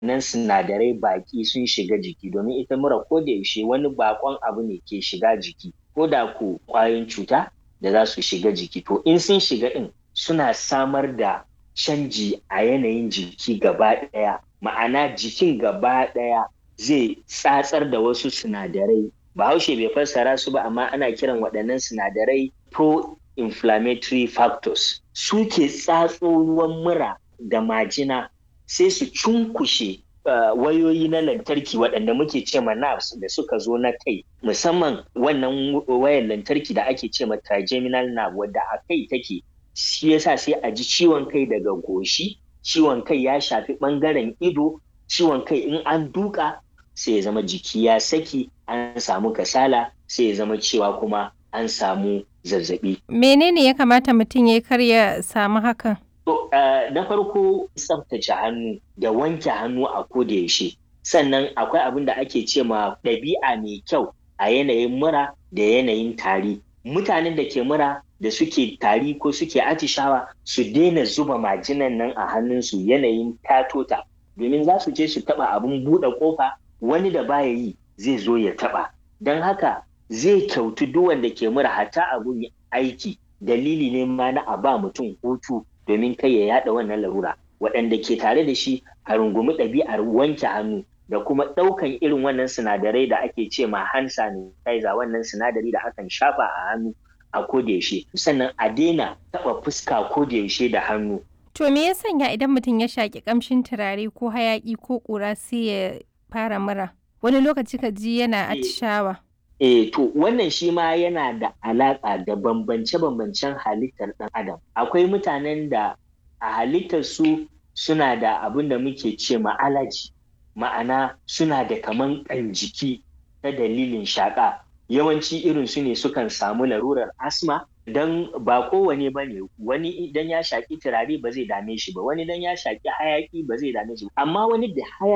nan sinadarai baki sun shiga jiki domin ita mura ko da yaushe wani bakon abu ne ke shiga jiki ko da ko kwayoyin cuta da za su shiga jiki to in sun shiga din suna samar da canji a yanayin jiki gaba ɗaya ma'ana jikin gaba ɗaya zai tsatsar da wasu sinadarai bahaushe bai fassara su ba amma ana kiran waɗannan sinadarai pro-inflammatory factors su ke tsatso ruwan mura da majina sai su cunkushe uh, wayoyi na lantarki waɗanda muke ce ma nerves da suka zo na kai musamman wannan wayar lantarki da ake ce ma trigeminal nerve wadda a kai take shi yasa sai a ji ciwon kai daga goshi ciwon kai ya shafi ɓangaren ido ciwon kai in an duka sai ya zama jiki ya saki an samu kasala sai ya zama cewa kuma an samu zazzabi. Menene ya kamata mutum ya kar ya samu hakan? To, uh, na farko tsaftace hannu da wanke hannu a koda yaushe. Sannan akwai abin da ake ce ma ɗabi'a mai kyau a yanayin mura da yanayin tari. Mutanen da ke mura da suke tari ko suke atishawa su daina zuba majinan nan a hannunsu yanayin tatota domin za su je su taɓa abin buɗe ƙofa wani da baya yi zai zo ya taɓa. Don haka zai kyautu duk wanda ke mura hatta abun aiki dalili ne ma na a ba mutum hutu domin kai ya yada wannan larura waɗanda ke tare da shi a rungumi ɗabi'ar wanke hannu da kuma ɗaukan irin wannan sinadarai da ake ce ma hand sanitizer wannan sinadari da akan shafa a hannu a kodayaushe sannan a daina taɓa fuska kodayaushe da hannu. To me ya sanya idan mutum ya shaƙi ƙamshin turare ko hayaƙi ko ƙura sai ya fara mura wani lokaci ka ji yana atishawa. Eh, to wannan shi ma yana da alaƙa da bambance-bambancen halittar ɗan adam. Akwai mutanen da a halittar su suna da abin da muke ce ma alaji, ma'ana suna da kaman ƙan jiki ta dalilin shaƙa. Yawanci irin su ne sukan samu larurar asma don ba kowane ba ne wani idan ya shaƙi turare ba zai dame shi ba wani idan ya shaƙi hayaƙi ba zai dame shi ba amma wani da